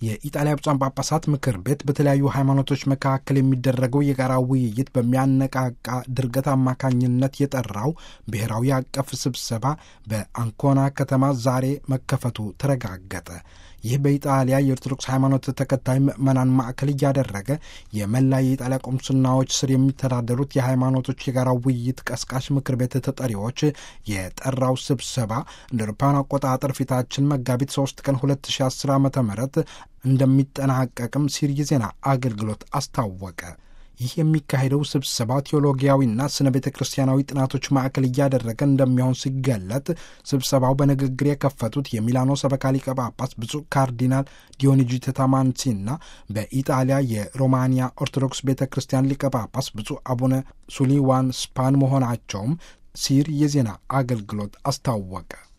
የኢጣሊያ ብፁዓን ጳጳሳት ምክር ቤት በተለያዩ ሃይማኖቶች መካከል የሚደረገው የጋራ ውይይት በሚያነቃቃ ድርገት አማካኝነት የጠራው ብሔራዊ አቀፍ ስብሰባ በአንኮና ከተማ ዛሬ መከፈቱ ተረጋገጠ። ይህ በኢጣሊያ የኦርቶዶክስ ሃይማኖት ተከታይ ምዕመናን ማዕከል እያደረገ የመላ የኢጣሊያ ቆምስናዎች ስር የሚተዳደሩት የሃይማኖቶች የጋራ ውይይት ቀስቃሽ ምክር ቤት ተጠሪዎች የጠራው ስብሰባ እንደ አውሮፓውያን አቆጣጠር ፊታችን መጋቢት 3 ቀን 2010 ዓ ም እንደሚጠናቀቅም ሲር የዜና አገልግሎት አስታወቀ። ይህ የሚካሄደው ስብሰባ ቴዎሎጊያዊና ስነ ቤተ ክርስቲያናዊ ጥናቶች ማዕከል እያደረገ እንደሚሆን ሲገለጥ ስብሰባው በንግግር የከፈቱት የሚላኖ ሰበካ ሊቀ ጳጳስ ብፁዕ ካርዲናል ዲዮኒጂ ተታማንሲና በኢጣሊያ የሮማንያ ኦርቶዶክስ ቤተ ክርስቲያን ሊቀ ጳጳስ ብፁዕ አቡነ ሱሊዋን ስፓን መሆናቸውም ሲር የዜና አገልግሎት አስታወቀ።